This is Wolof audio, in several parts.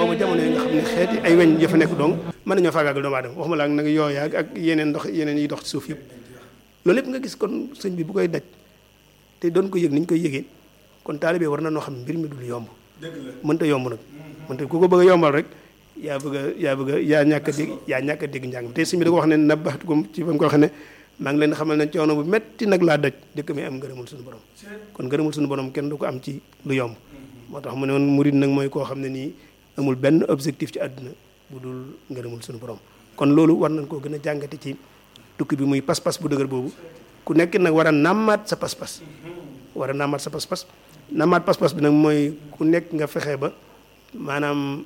booba jamono yi nga xam ne xeeti ay weñ ya fa nekk donc mën nañoo faagaagal doomu aadama waxuma la ak nag yooya ak yeneen ndox yeneen yi dox ci suuf yëpp loolu yëpp nga gis kon sëñ bi bu koy daj te doon ko yëg ni ñu koy yëgee kon taalibe war na noo xam mbir mi dul yomb mënta yomb nag mënta ku ko bëgg a yombal rek yaa bëgg a yaa bëgg a yaa ñàkk a dégg yaa ñàkk a dégg njàng mi te sëñ bi da ko wax ne nabaxtu ko ci ba mu ko wax ne maa ngi leen xamal ne coono bu metti nag laa daj dëkk mi am ngërëmul suñu borom kon ngërëmul suñu borom kenn du ko am ci lu yomb moo tax mu ne woon murid nag mooy koo xam ne nii amul benn objectif ci àdduna bu dul ngërëmul suñu borom kon loolu war nañ koo gën a jàngate ci tukki bi muy pas-pas bu dëgër boobu ku nekk nag war a nàmmaat sa pas-pas war a nàmmaat sa pas-pas nàmmaat pas-pas bi nag mooy ku nekk nga fexe ba maanaam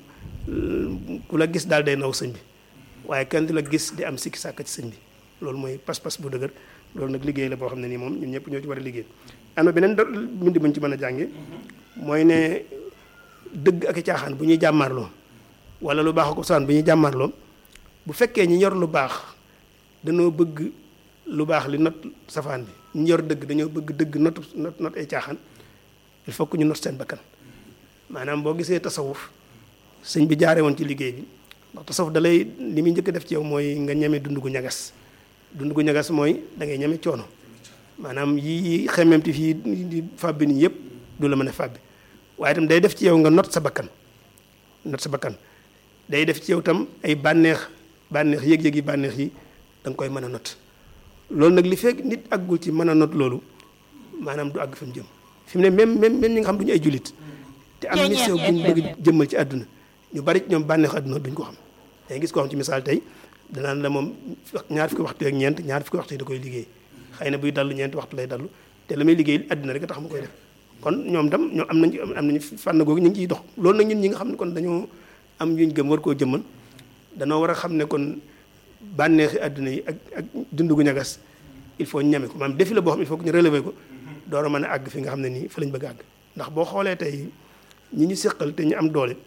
ku la gis daal day naw sëñ bi waaye kenn du la gis di am sikki sàkk ci sëñ bi loolu mooy pas-pas bu dëgër loolu nag liggéey la boo xam ne nii moom ñun ñëpp ñoo ci war a liggéey am na beneen do bind buñ ci mën a jànge mooy ne dëgg ak i caaxaan bu ñuy jàmmaarloo wala lu baax ak saan bu ñuy jàmmaarloo bu fekkee ñi yor lu baax dañoo bëgg lu baax li not safaan bi ñu yor dëgg dañoo bëgg dëgg not not not ay caaxaan il faut que ñu not seen bakkan maanaam boo gisee tasawuf sëñ bi jaare woon ci liggéey bi ndax tasawuf da lay li muy njëkk def ci yow mooy nga ñeme dund gu ñagas dund gu ñagas mooy da ngay ñeme coono maanaam yii xememti fii di fàbbi nii yëpp du la mën a fàbbi waaye itam day def ci yow nga not sa bakkan not sa bakkan day def ci yow tam ay bànneex bànneex yëg-yëg yi bànneex yi da nga koy mën a not loolu nag li fekk nit àggul ci mën a not loolu maanaam du àgg fi mu jëm fi mu ne même même même ñi nga xam duñu ay jullit te am mission bu ñu bëgg jëmmal ci àdduna ñu bari ci ñoom bànneexu àdduna duñ ko xam day gis koo xam ci misaal tey danaan la moom ñaar fukki waxtu ak ñeent ñaar fukki waxtu yi da koy liggéey xëy na buy dallu ñeenti waxtu lay dallu te la muy liggéey àdduna rek a tax mu koy def kon ñoom tam ñoom am nañ am nañu fànn googu ñu ngi ciy dox loolu nag ñun ñi nga xam ne kon dañoo am yuñ gëm war koo jëmmal danoo war a xam ne kon bànneexi àdduna yi ak ak dund gu ñagas il faut ñu ñeme ko maanaam défi la boo xam il faut que ñu relever ko door a mën a àgg fi nga xam ne nii fa lañ bëgg a àgg ndax boo xoolee tey ñi ñu seqal te ñu am doole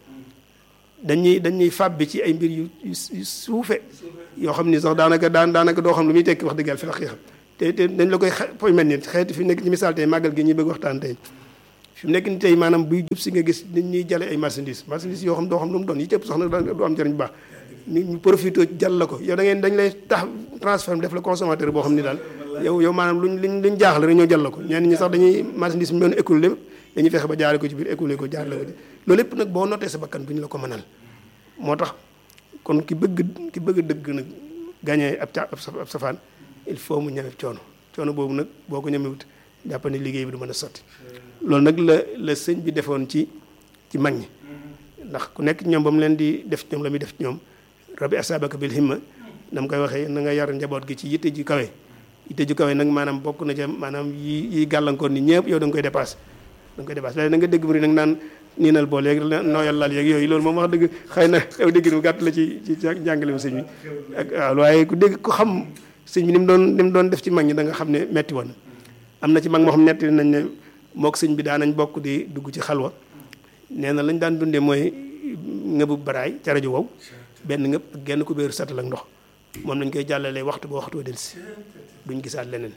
dañuy dañuy fàbbi ci ay mbir yu yu suufe yoo xam ni sax daanaka daan daanaka doo xam lu muy tekki wax dëgg yàlla fi la xam te te dañ la koy poy mel ni xeeti fi nekk ci misaal tey màggal gi ñuy bëgg waxtaan tey fi mu nekk ni tey maanaam buy jub si nga gis nit ñuy jale ay marchandise marchandise yoo xam doo xam lu mu doon yi cëpp sax nag du am njëriñ bu baax ñu ñu profité jàll la ko yow da ngeen dañ lay tax transfert def la consommateur boo xam ni daal yow yow maanaam luñ luñ luñ jaaxle rek ñoo jàll la ko ñenn ñi sax dañuy marchandise mi doon écoulé dañuy fexe ba jaare ko ci biir écoulé ko jaar la ko ci loolu lépp nag boo notee sa bakkan bu ñu la ko mënal moo tax kon ki bëgg ki bëgg dëgg nag gagné ab ca ab safaan il faut mu ñeme coono coono boobu nag boo ko ñemewut jàpp ne liggéey bi du mën a sotti loolu nag la la sëñ bi defoon ci ci mag ñi ndax ku nekk ñoom ba mu leen di def ñoom la muy def ci ñoom rabbi asabaka bil himma na mu koy waxee na nga yar njaboot gi ci yitte ji kawe yitte ji kawe nag maanaam bokk na ca maanaam yi yi gàllankoor ni ñëpp yow da nga koy dépassé da nga koy dépassé léegi da nga dégg mu nag naan niinal bool yeeg nooyal lal yeeg yooyu loolu moom wax dëgg xëy na aw dégg mu gàtt la ci ci jàngale sëñ bi ak waaw waaye ku dégg ko xam sëñ bi ni mu doon ni mu doon def ci mag ñi da nga xam ne metti woon am na ci mag moo xam netti nañ ne mook sëñ bi daanañ bokk di dugg ci xalwa nee na lañ daan dundee mooy ngëbu baraay ca rajo wow benn ngëb ak genn ku béeru satal ak ndox moom lañ koy jàllalee waxtu ba waxtu wa delsi duñ gisaat leneen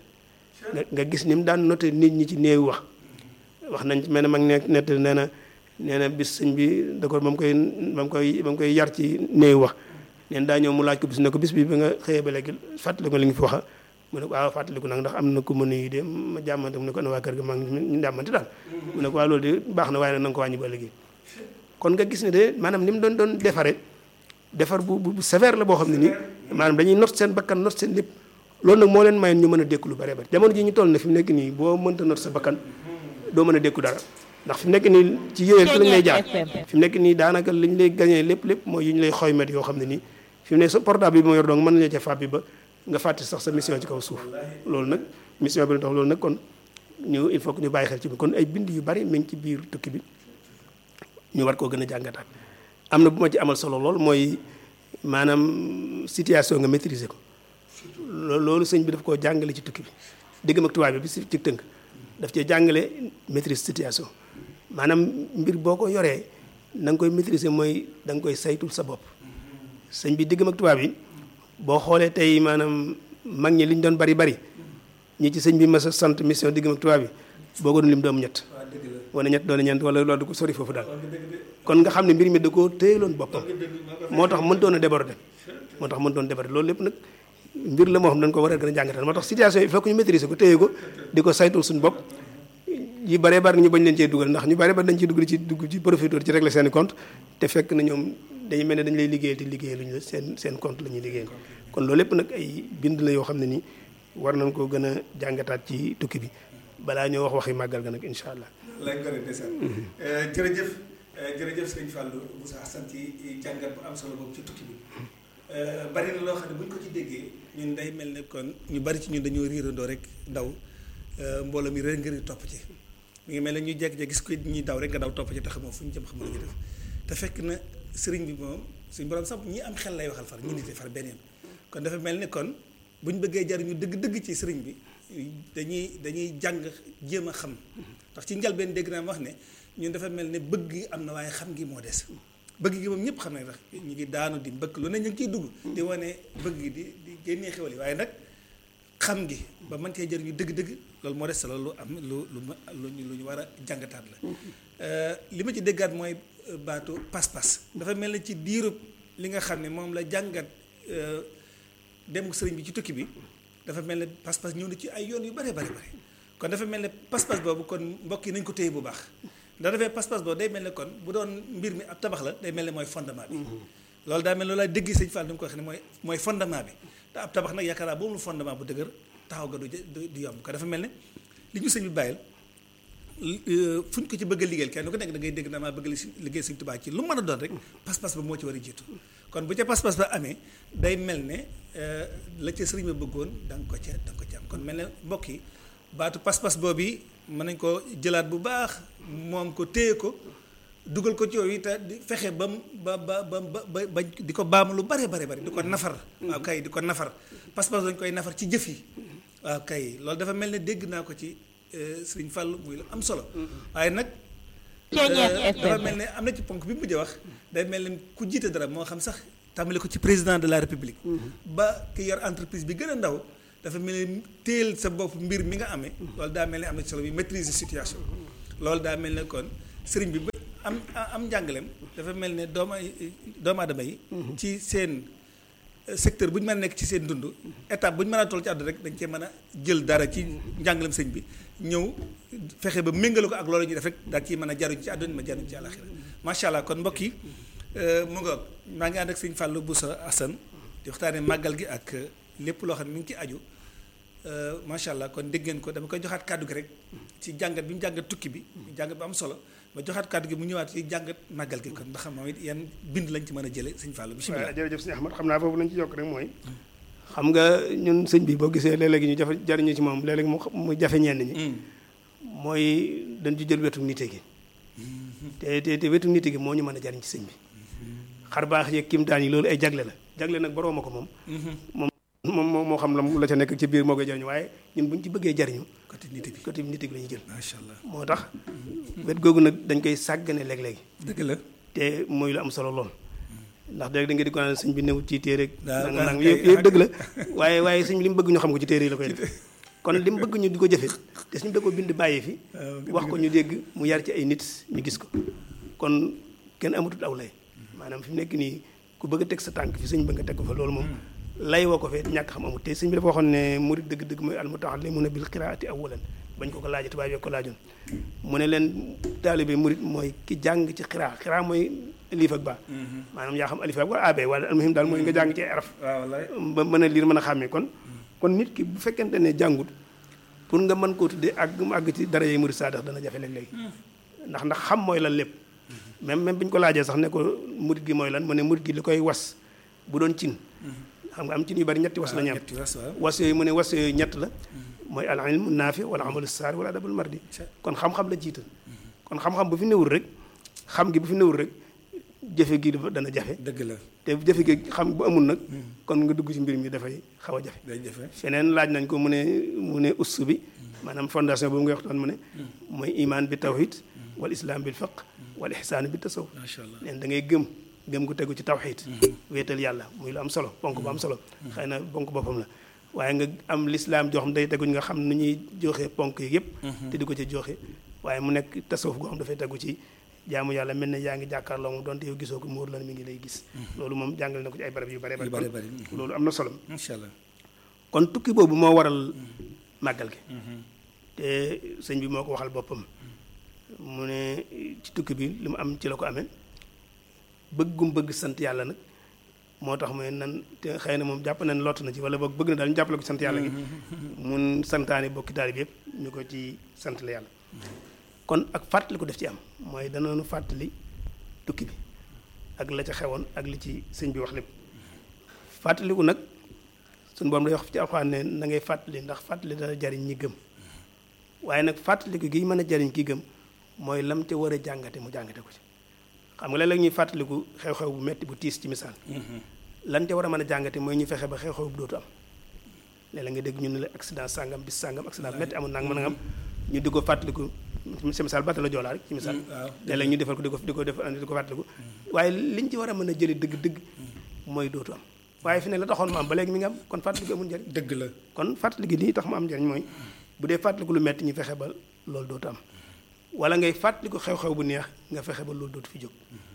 nga gis ni mu daan noté nit ñi ci néew wax wax nañ ci mel ne mag ne nett nee na nee na bis sëñ bi da ko ba mu koy ba mu koy ba mu koy yar ci néew wax neen daa ñëw mu laaj ko bis ne ko bis bi ba nga xëyee ba léegi fàttali ko li nga fi waxa mu ne ko waaw fàttaliku nag ndax am na ku ma nuyu de ma jàmmante mu ne ko ana waa kër ga maa ngi ñu jàmmante daal mu ne ko waa loolu de baax na waaye nag na nga ko wàññi ba léegi kon nga gis ne de maanaam ni mu doon doon defare defar bu bu sévère la boo xam ne nii maanaam dañuy not seen bakkan not seen lépp loolu nag moo leen mayoon ñu mën a dékku lu bare bari jamono ji ñu toll na fi mu nekk nii boo mënta not sa bakkan doo mën a dékku dara ndax fi mu nekk nii ci yéwél fi lañ lay jaar fi mu nekk nii daanaka liñ lay gañee lépp lépp mooy yu ñu lay xoymet yoo xam ne nii fi mu ne sa portable bi moo yor donc mën nañu ca fàbbi ba nga fàtte sax sa mission ci kaw suuf loolu nag mission bi tax loolu nag kon ñu il faut que ñu bàyyi xel ci bi kon ay bind yu bari mi ngi ci biir tukki bi ñu war koo gën a jàngataat am na bu ma ci amal solo lool mooy maanaam situation nga maîtriser ko loolu sëñ bi daf koo jàngale ci tukki bi diggam ak tubaab bi bi si ci tënk daf cee jàngale maîtrise situation maanaam mbir boo ko yoree na nga koy maîtriser mooy da nga koy saytul sa bopp sëñ bi diggam ak tubaab yi boo xoolee tey maanaam mag ñi li ñu doon bari bari ñi ci sëñ bi mas a sant mission diggam ak tubaab yi boo ko doon lim doomu ñett wala ñett doon ñeent wala loolu du ko sori foofu daal kon nga xam ne mbir mi da koo téyeloon boppam moo tax mëntoon a déborder moo tax mëntoon déborder loolu lépp nag mbir la moo xam dañ ko war a gën a jàngatal moo tax situation yi il faut que ñu maîtriser ko téye ko di ko saytul suñu bopp yi bare bari ñu bañ leen cee dugal ndax ñu bare bari dañ ciy dugal ci dugg ci profiter ci régler seen compte te fekk na ñoom dañu mel ne dañu lay liggéeyal te liggéeyal luñu la seen seen compte la ñuy liggéeyal kon loolu lépp nag ay bind la yoo xam ne nii war nañ koo gën a jàngataat ci tukki bi balaa ñoo wax waxi màggal ga nag incha allah. lay gën a desal jërëjëf jërëjëf sëñ Fallou Moussa Assane ci jàngat bu am solo boobu ci tukki bi bari na loo xam ne bu ñu ko ci déggee ñun day mel ne kon ñu bari ci ñun dañoo riirandoo rek daw mbooloo mi rek ngir topp ci mi ngi mel ne ñuy jekk-jekk gis ko ñuy daw rek nga daw topp ci te xamoo fu ñu jëm xamoo lu ñu def te fekk na sëriñ bi moom suñ borom sax ñi am xel lay waxal far ñu nite far beneen kon dafa mel ne kon bu ñu bëggee jariñu dëgg-dëgg ci sëriñ bi dañuy dañuy jàng jéem a xam ndax ci njalbeen dégg naa wax ne ñun dafa mel ne bëgg gi am na waaye xam gi moo des bëgg gi moom ñëpp xam ne ndax ñu ngi daanu di mbëkk lu ne ñu ngi ciy dugg di wane bëgg gi di di génnee xewal yi waaye nag xam gi ba mën cee jëriñu dëgg-dëgg loolu moo des sa loolu lu am lu lu lu ñu war a jàngataat la li ma ci déggaat mooy baatu pas-pas dafa mel ne ci diirub li nga xam ne moom la jàngat dem sëriñ bi ci tukki bi dafa mel ne pas-pas ñëw na ci ay yoon yu bare bare bare kon dafa mel ne pas-pas boobu kon mbokk yi nañ ko téye bu baax ndax dafay pas-pas boobu day mel ne kon bu doon mbir mi ab tabax la day mel ne mooy fondement bi loolu daa mel ne loolu laa dégg sëñ Fall ni mu ko waxee ne mooy mooy fondement bi te ab tabax nag yaakaar naa boobu lu fondement bu dëgër taxaw ga du du yomb ko dafa mel ne li ñu sëñ bi bàyyil fu ñu ko ci bëgg a liggéeyal kenn ku nekk da ngay dégg naa maa bëgg liggéey sëñ Tuubaa ci lu mën a doon rek pas-pas ba moo ci war a jiitu kon bu ca pas-pas ba amee day mel ne la ca sëriñ ba bëggoon da nga ko ca da nga ko ca am kon mel ne mbokk yi baatu pas-pas boobu mën nañ ko jëlaat bu baax moom ko téye ko dugal ko ci yooyu te di fexe ba ba ba ba ba ba di ko baamu lu bare bare bare di ko nafar waaw kay di ko nafar pas-pas dañ koy nafar ci jëf yi waaw kay loolu dafa mel ne dégg naa ko ci sëriñ Fall muy lu am solo waaye nag dafa mel ne am na ci ponk bi mujj wax day mel ne ku jiite dara moo xam sax tàmbale ko ci président de la république ba ki yor entreprise bi gën a ndaw dafa mel ne téel sa bopp mbir mi nga amee loolu daa mel ne am na ci solo bi maîtriser situation loolu daa mel ne kon sëriñ bi am am njàngaleem dafa mel ne dooma doomu aadama yi ci seen secteur bu ñu mën a nekk ci seen dund étape bu ñu mën a toll ci àdduna rek dañ cee mën a jël dara ci njàngaleem sëñ bi ñëw fexe ba méngale ko ak loolu ñuy def rek daal ciy mën a jaruñ ci àdduna ma jaruñ ci àllaxira macha allah kon mbokk yi mu nga maa ngi ànd ak sëñ Fallou Boussa Assane di waxtaanee màggal gi ak lépp loo xam ne mi ngi ci aju macha allah kon dégg ngeen ko dama koy joxaat kàddu gi rek ci jàngat bi mu jàngat tukki bi jàngat bu am solo ma joxaat kàddu gi mu ñëwaat ci jàngat màggal gi kon ndax moom it yan bind lañ ci mën a jële sëñ Fallou bisimilah waaw jërëjëf sëñ Ahmad xam naa foofu lañ ci yokk rek mooy xam nga ñun sëñ bi boo gisee léeg-léegi ñu jafe jariñu ci moom léeg-léegi mu jafe ñenn ñi mooy dañ ci jël wetu nite gi te te te wetu nite gi moo ñu mën a jariñ ci sëñ bi xar baax yeeg kimtaan yi loolu ay jagle la jagle nag borooma ko moom moom moom moo xam la la ca nekk ci biir moo koy jariñu waaye ñun buñ ci bëggee jariñu côté nite bi côté nite gi la ñuy jël macha allah moo tax wet googu nag dañ koy sàggane léeg-léegi dëgg la te mooy lu am solo lool ndax dégg da nga di ko naan sëñ bi newut ci téere waaw nang nang yëpp yëpp dëgg la waaye waaye sëñ bi li mu bëgg ñu xam ko ci téere yi la koy def kon li mu bëgg ñu di ko jëfe te suñu da ko bind bàyyi fi wax ko ñu dégg mu yar ci ay nit ñu gis ko kon kenn amatut aw lay maanaam fi mu nekk nii ku bëgg a teg sa tànk fi sëñ ba nga teg ko fa loolu moom lay woo ko fee ñàkk xam amut te sëñ bi dafa waxoon ne murid dëgg-dëgg mooy almutaallimuna bil qiraati awwalan bañ ko ko laajee tubaab yi ko laajoon mu ne leen taalibe murid mooy ki jàng ci xiraa xiraa mooy liif ak baa maanaam yaa xam alif ak wala abe wala almuhim daal mooy nga jàng ci araf ba mën a liir mën a xàmmee kon kon nit ki bu fekkente ne jàngut pour nga mën koo tuddee ak mu àgg ci dara yee murid saadax dana jafe léeg-léeg ndax ndax xam mooy lan lépp même même bi ñu ko laajee sax ne ko murid gi mooy lan mu ne murid gi li koy was bu doon cin xam nga am cin yu bari ñetti was la ñu am was yooyu mu ne was yooyu ñett la mooy al ilmu naafi wala amalu saari wala adabul mardi kon xam-xam la jiital kon xam-xam bu fi newul rek xam gi bu fi newul rek jëfe gi dafa dana jafe dëgg la te jëfe gi xam bu amul nag kon nga dugg ci mbir mi dafay xaw a jafe day jafe feneen laaj nañ ko mu ne mu ne ussu bi maanaam fondation boobu nga waxtaan mu ne mooy iman bi tawhid wal islam bil fiqh wal ihsaan bi tasawuf macha allah neen da ngay gëm gëm gu tegu ci tawhid wéetal yàlla muy lu am solo ponk bu am solo xëy na ponk boppam la waaye nga am lislaam joo xam day teguñ nga xam nu ñuy joxe ponk yi yëpp te di ko ci joxe waaye mu nekk tasawuf goo xam dafay tegu ci jaamu yàlla mel ne yaa ngi jàkkaarloo moom donte yow gisoo ko mu wóor la mi ngi lay gis loolu moom jàngale na ko ci ay barab yu bare yu bare bari loolu am na solo incha allah kon tukki boobu moo waral màggal gi te sëñ bi moo ko waxal boppam mu ne ci tukki bi li mu am ci la ko amee bëggum bëgg sant yàlla nag moo tax mooy nan te xëy na moom jàpp na ne lott na ci wala boog bëgg na daal ñu jàppale ko sant yàlla gi mun santaane bokki taalib yëpp ñu ko ci sant la yàlla kon ak fàttali ko def ci am mooy danañu fàttali tukki bi ak la ca xewoon ak li ci sëñ bi wax lépp fàttaliku nag suñu borom day wax ci alxuraan ne na ngay fàttali ndax fàttali dana jariñ ñi gëm waaye nag fàttaliku gi mën a jariñ ki gëm mooy lam ca war a jàngate mu jàngate ko ci xam nga léeg-léeg ñuy fàttaliku xew-xew bu metti bu tiis ci misaal lan ca war a mën a jàngate mooy ñu fexe ba xew-xew bu dootu am léeg-léeg nga dégg ñu ne la accident sàngam bis sàngam accident bu metti amul nang mën a am ñu di ko fàttaliku ci misaal batta la joolaa rek ci misaal léeg-léeg ñu defal ko di ko di ko def di ko fàttaliku waaye liñ ci war a mën a jële dëgg-dëgg mooy dootu am waaye fi ne la taxoon mu am ba léegi mi nga am kon fàttaliku amul njariñ dëgg la kon fàttaliku nii tax mu am njariñ mooy bu dee fàttaliku lu metti ñu fexe ba loolu dootu am wala ngay fàttaliku xew-xew bu neex nga fexe ba loolu dootu fi jóg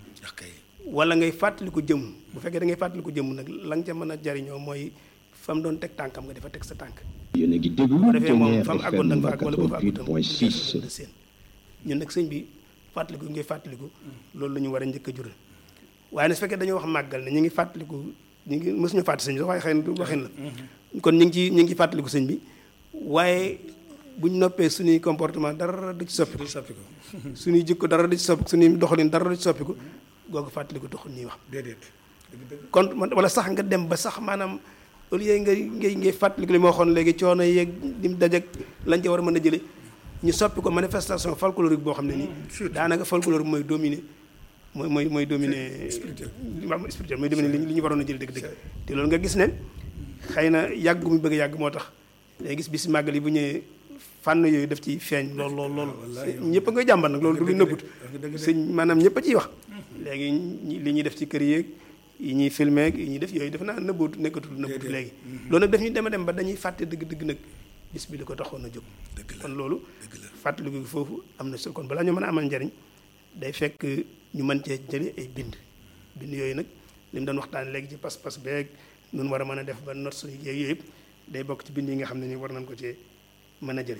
wala ngay fàttaliku jëm bu fekkee da ngay fàttaliku jëm nag la nga ca mën a jariñoo mooy fa mu doon teg tànkam nga dafa teg sa tànk yéen a ngi déglu bu defee moom fa mu Ténère àggoon da FM nga fa àgg wala boo fa àggutam 88.6 de seen ñun nag sëñ bi fàttaliku ngay fàttaliku loolu la ñu war a njëkk a jural waaye nag su fekkee dañoo wax màggal ne ñu ngi fàttaliku ñu ngi mësuñu fàtte sëñ bi sax waaye xëy na du waxin la kon ñu ngi ci ñu ngi fàttaliku sëñ bi waaye bu ñu noppee suñuy comportement dara du ci soppiku du soppi ko suñuy jikko dara du ci soppiku suñuy doxalin dara du ci soppiku googu fàttaliku taxul ñuy wax déedéet dëgg dëgg kon man wala sax nga dem ba sax maanaam au lieu ngay ngay ngay fàttaliku li ma waxoon léegi coono yeeg lim dajek lañ ca war a mën a jële ñu soppi ko manifestation folklorique boo xam ne nii daanaka folklore bi mooy dominer mooy mooy mooy dominer spirituel. waaw spirituel mooy dominer li ñu li ñu waroon a jële dëgg-dëgg te loolu nga gis ne xëy na yàgg gu mu bëgg a yàgg moo tax day gis bis màggal yi bu ñëwee fànn yooyu daf ci feeñ lool lool lool ñëpp a ngay jàmbat nag loolu du lu nëbbut sëñ maanaam ñëpp a ciy wax léegi ñi- li ñuy def ci kër yeeg yi ñuy filmé ak yi ñuy def yooyu def naa nëbbootu nekkatul nëbbootu léegi loolu nag daf ñu dem a dem ba dañuy fàtte dëgg-dëgg nag bis bi li ko taxoon a jóg kon loolu fàttaliku gi foofu am na solo kon balaa ñu mën a amal njariñ day fekk ñu mën cee jële ay bind bind yooyu nag li mu doon waxtaan léegi ci pas-pas beeg nun war a mën a def ba not suñu yooyu yëpp day bokk ci bind yi nga xam ne ni war nañ ko cee mën a jëriñ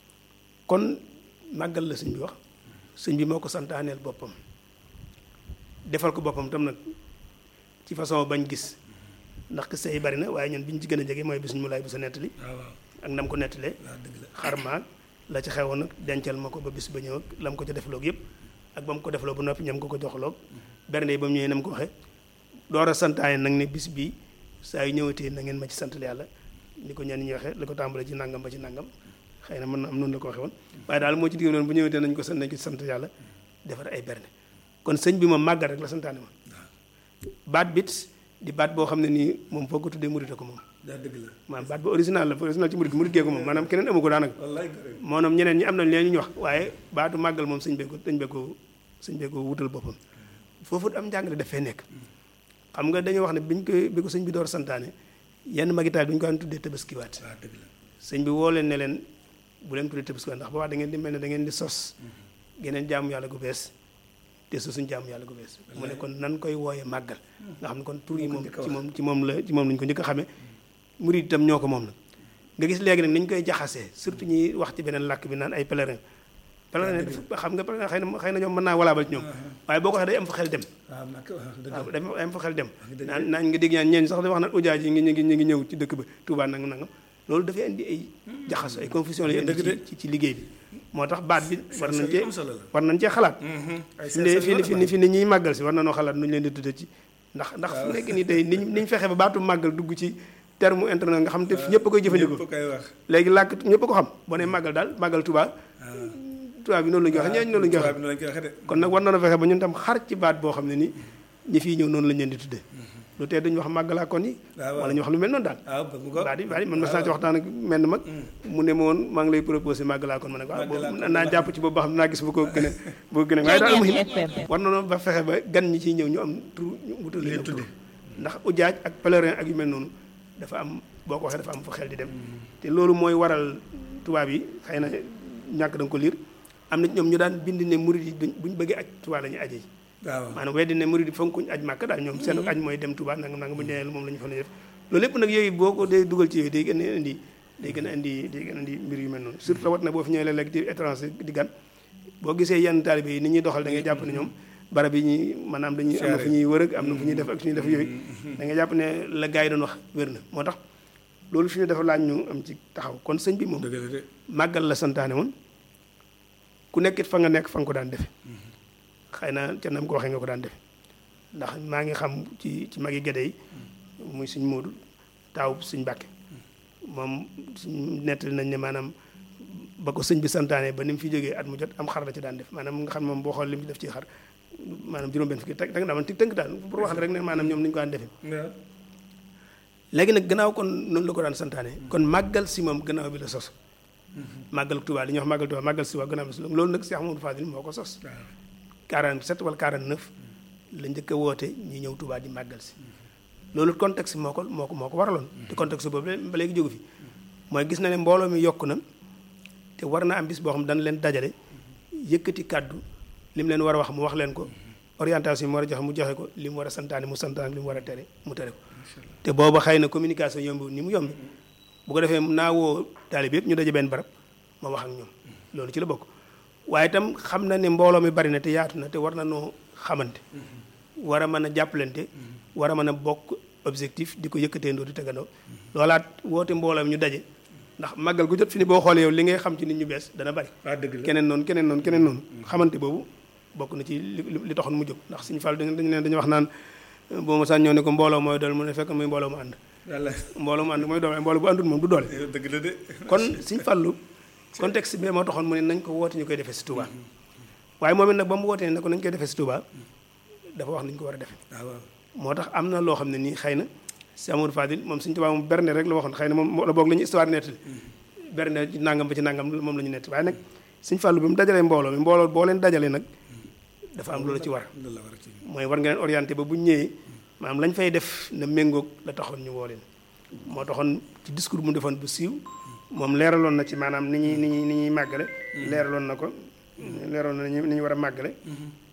kon màggal la sëñ bi wax sëñ bi moo ko santaaneel boppam defal ko boppam tam nag ci façon bañ gis ndax kese yi bari na waaye ñun bi ñu ci gën a jege mooy bis ñu mu laay bu sa nettali waaw waaw ak nam ko nettalee waaw dëgg la xar maag la ci xewoon nag dencal ma ko ba bis ba ñëw ak lam ko ca defloog yëpp ak ba mu ko defloo ba noppi ñam ko ko joxloog bernde yi ba mu ñëwee na mu ko waxee door a santaane nag ne bis bi saa yu ñëwatee na ngeen ma ci sant yàlla ni ko ñenn ñi waxee la ko tàmbalee ci nangam ba ci nangam xëy na mën na am noonu la ko waxee woon waaye daal moo ci digg noonu bu ñëwatee nañ ko sant nañ ko ci sant yàlla defar ay bernde kon sëñ bi moom màggal rek la santaane ma baat bit di baat boo xam ne nii moom foo ko tuddee murit ko moom daa dëgg la maanaam baat ba original la original ci murit murit gee ko moom maanaam keneen amu ko daanaka wallaay gërëm moonoom ñeneen ñi am nañ leen ñu wax waaye baatu màggal moom sëñ bee ko sëñ bee ko sëñ bee ko wutal boppam foofu am njàngale dafay nekk xam nga dañoo wax ne biñ ko bi ko sëñ bi door santaane yenn magitaal bi ñu ko daan tuddee tabaskiwaat waaw dëgg la sëñ bi woo leen ne leen bu leen tuddee tabaskiwaat ndax boobaa da ngeen di mel ne da ngeen di sos geneen jaamu yàlla gu bees te sosuñ jaamu yàlla gu bees mu ne kon nan koy wooyee màggal nga xam ne kon tur yi moom ci moom ci moom la ci moom lañ ko njëkk a xamee murid itam ñoo ko moom nag nga gis léegi nag ni ñu koy jaxasee surtout ñuy wax ci beneen làkk bi naan ay pèlerin pèlerin dafa xam nga pèlerin xëy na xëy na ñoom mën naa walaabal ci ñoom waaye boo ko waxee day am fa xel dem waaw nag waaw dëgg waaw la day am fa xel dem naan naan nga dégg ñaan ñeen sax da wax naan ujaaj yi ngi ñu ngi ñu ngi ñëw ci dëkk ba Touba nangam nangam loolu dafay indi ay jaxaso ay confusion la indi ci ci ci liggéey bi moo tax baat bi war nañ cee am solo la war nañ cee xalaat ay fi ne fi ne fi ne fi ne ñiy màggal si war na noo xalaat nu ñu leen di tudde ci ndax ndax fu nekk nii tey niñ niñ fexe ba baatu màggal dugg ci terme internet nga xam te ñëpp a koy jëfandikoo ñëpp koy wax léegi làkk ñëpp a ko xam boo nee màggal daal màggal Touba Touba bi noonu la ñu koy waxee ñooñu noonu la ñu koy tubaab waxee bi noonu lañ koy waxee de kon nag war na fexe ba ñun tam xar ci baat boo xam ne ni ñi fii ñëw noonu lañ leen di tuddee lu tee duñu wax màggalaa kon yi waaw waaw wala ñu wax lu mel noonu daal waaw bëgg nga ko baat yi baat yi man mas naa ci waxtaan ak menn mag mu ne ma woon maa ngi lay proposé màggalaa kon ma ne ko waaw boobu naa jàpp ci boobu ba xam naa gis bu ko gën a bu ko gën a waaye daal muhim war na noonu ba fexe ba gan ñi ciy ñëw ñu am tur ñu wutal leen tur ndax ujaaj ak pèlerin ak yu mel noonu dafa am boo ko waxee dafa am fa xel di dem te loolu mooy waral tubaab yi xëy na ñàkk da nga ko liir am na ñoom ñu daan bind ne murid yi duñ buñ bëggee aj Tuubaa la ñuy aje waaw maanaam weddi ne murid yi fonkuñ aj Màkka daal ñoom seen aj mooy dem Tuubaa nanga nanga bu ñu moom la ñu fa def loolu lépp nag yooyu boo ko dee dugal ci yooyu day gën a indi day gën a indi day gën a indi mbir yu mel noonu surtout rawat na boo fi ñëwee léeg-léeg di étranger di gan boo gisee yenn taalibe yi ni ñuy doxal da ngay jàpp ne ñoom barab yi ñuy maanaam dañuy am na fu ñuy wër ak am na fu ñuy def ak fu ñuy def yooyu da ngay jàpp ne la gars yi doon wax wér na moo tax loolu fi ñu dafa laaj ñu am ci taxaw kon sëñ bi moom dëgg la de màggal la santaane woon ku nekkit fa nga nekk fa nga ko daan defe xëy na ca nam ko waxee nga ko daan defe ndax maa ngi xam ci ci magi gédé yi muy suñ Moodu taaw suñ Mbàkke moom suñ nettali nañ ne maanaam ba ko sëñ bi santaane ba ni mu fi jógee at mu jot am xar la ci daan def maanaam nga xam ne moom boo xool li mu def ci xar maanaam juróom benn fukki teg teg naa man tënk daal pour wax rek ne maanaam ñoom ni ñu ko daan defee waaw léegi nag gannaaw kon noonu la ko daan santaane kon màggal si moom gannaaw bi la sos màggal Tuubaa li ñuy wax màggal Tuubaa màggal si waa gannaaw bi la sos loolu nag Cheikh Amadou Fadil moo ko sos 47 wala 49 la njëkk a woote ñi ñëw Tuubaa di màggal si loolu contexte moo ko moo ko moo ko waraloon te contexte boobu ba léegi jógu fi mooy gis na ne mbooloo mi yokku na te war na am bis boo xam dana leen dajale yëkkati kàddu li mu leen war a wax mu wax leen ko orientation yi mu war a joxe mu joxe ko li mu war a santaane mu santaane li mu war a tere mu tere ko te booba xëy na communication yomb ni mu yomb bu ko defee naa woo taalib yëpp ñu daje benn barab ma wax ak ñoom loolu ci la bokk waaye itam xam na ne mbooloo mi bari na te yaatu na te war na noo xamante war a mën a jàppalante war a mën a bokk objectif di ko yëkkateendoo di tegandoo loolaat woote mbooloo mi ñu daje ndax màggal gu jot fi ni boo xoolee yow li ngay xam ci nit ñu bees dana bari waaw dëgg la keneen noonu keneen noonu keneen noonu xamante boobu bokk na ci li li taxoon mu jóg ndax suñu fàll dañu ne dañu wax naan boo ma sàñ ñëw ne ko mbooloo mooy doole mu ne fekk muy mbooloo mu ànd yàlla mbooloo mu ànd mooy doole mbooloo bu àndul moom du doole dëgg la de kon suñu fàllu contexte bi moo taxoon mu ne nañ ko woote ñu koy defee si Touba waaye moom it nag ba mu wootee ne ko nañ koy defee si Touba dafa wax nañ ko war a defee waaw waaw moo tax am na loo xam ne nii xëy na si Amadou Fadil moom suñu Touba moom berne rek la waxoon xëy na moom la boog la ñu histoire nettali berne ci nangam ba ci nangam moom la ñu nett waaye nag suñ fàllu bi mu dajalee mbooloo mi mbooloo boo leen dajalee nag dafa am loolu ci war loolu la war a ci mooy war nga leen orienté ba bu ñu ñëwee maanaam lañ fay def na méngoog la taxoon ñu woo leen moo taxoon ci discours mu defoon bu siiw moom leeraloon na ci maanaam ni ñuy ni ñuy ni ñuy màggale leeraloon na ko leeraloon na ni ñu war a màggale